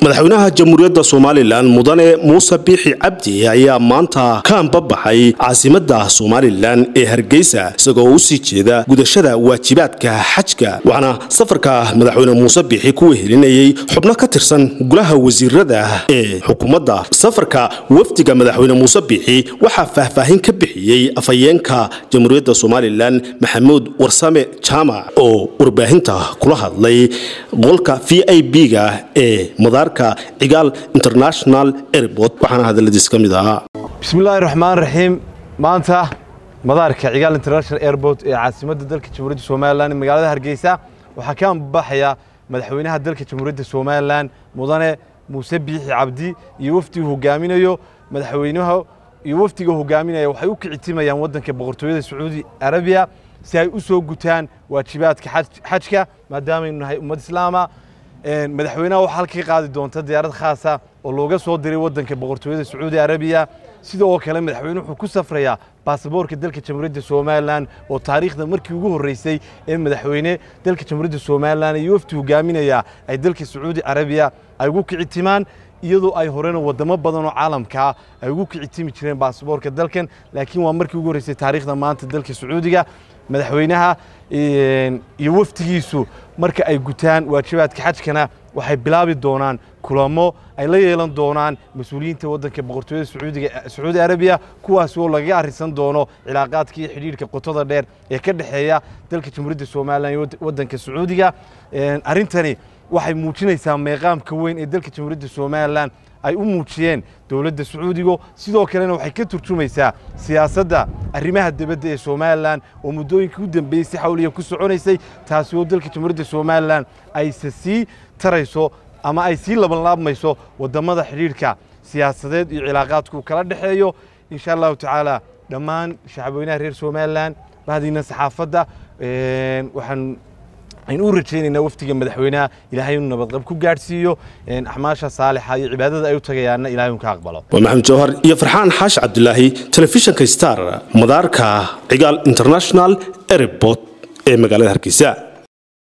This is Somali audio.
madaxweynaha jamhuuriyadda somalilan mudane muuse biixi cabdi ayaa maanta ka anbabaxay caasimada somalilan ee hargeysa isagoo u sii jeeda gudashada waajibaadka xajka waxaana safarka madaxweyne muuse biixi ku wehelinayay xubno ka tirsan golaha wasiirada ee xukuumadda safarka wafdiga madaxweyne muuse biixi waxaa faahfaahin ka bixiyey afhayeenka jamhuuriyadda somalilan maxamuud warsame jaamac oo warbaahinta kula hadlay qolka v i b-ga ee madaarka cigaal international airport waxaana hadaladiis ka mid ahaa bismillaahi raxmaan raxiim maanta madaarka cigaal international airport ee caasimadda dalka jamhuuriyadda somalilan magaalada hargeysa waxaa ka ambabaxaya madaxweynaha dalka jamhuuriyadda somalilan mudane muuse biixi cabdi iyo wafdigu hogaaminayo madaxweynaha iyo wafdiga hogaaminaya waxay u kicitimayaan waddanka boqortooyada sacuudi arabiya si ay u soo gutaan waajibaadka xajka maadaamanu nahay ummad islaama madaxweynaha waxaa halka ka qaadi doonta diyaarad khaasa oo looga soo diray waddanka boqortooyada sacuudi arabiya sida oo kale madaxweyne wuxuu ku safrayaa baasaboorka dalka jamhuuriyadda somalilan oo taariikhda markii ugu horreysay ee madaxweyne dalka jamhuuriyadda somalilan iyo wafdi hogaaminaya ay dalka sacuudi arabiya ay ugu kicitimaan iyadoo ay horena wadamo badan oo caalamkaa ay ugu kicitimi jireen baasaboorka dalkan laakiin waa markii ugu horreysay taariikhda maanta dalka sacuudiga madaxweynaha iyo wafdigiisu marka ay gutaan waajibaadka xajkana waxay bilaabi doonaan kulamo ay la yeelan doonaan mas-uuliyiinta waddanka boqortooyada sacuudiga sacuudi arabiya kuwaas oo lagaga arrisan doono cilaaqaadka iyo xidhiidhka qotada dheer ee ka dhexeeya dalka jamhuuriyadda somalilan iyo waddanka sacuudiga arrintani waxay muujinaysaa meeqaamka weyn ee dalka jamhuuriyadda somalilan ay u muujiyeen dowladda sacuudiga sidoo kalena waxay ka turjumaysaa siyaasadda arrimaha dibadda ee somalilan oo muddooyinkii u dambeeyey si xawliya ku soconaysay taasi oo dalka jamhuuriyadda somalilan ayse sii tarayso ama ay sii labanlaabmayso waddammada xidhiidhka siyaasadeed iyo cilaaqaadku kala dhexeeyo insha allahu tacaala dhammaan shacabweynaha reer somalilan bahdiina saxaafadda waxaan aynu u rajaynaynaa wafdiga madaxweynaha ilaahay inuu nabadqab ku gaadhsiiyo axmaasha saalixa iyo cibaadada ay u tagayaanna ilahay un ka aqbalo waa maxamed jawhar iyo farxaan xaash cabdilaahi telefishinka star madaarka cigaal international airport ee magaalada hargeysa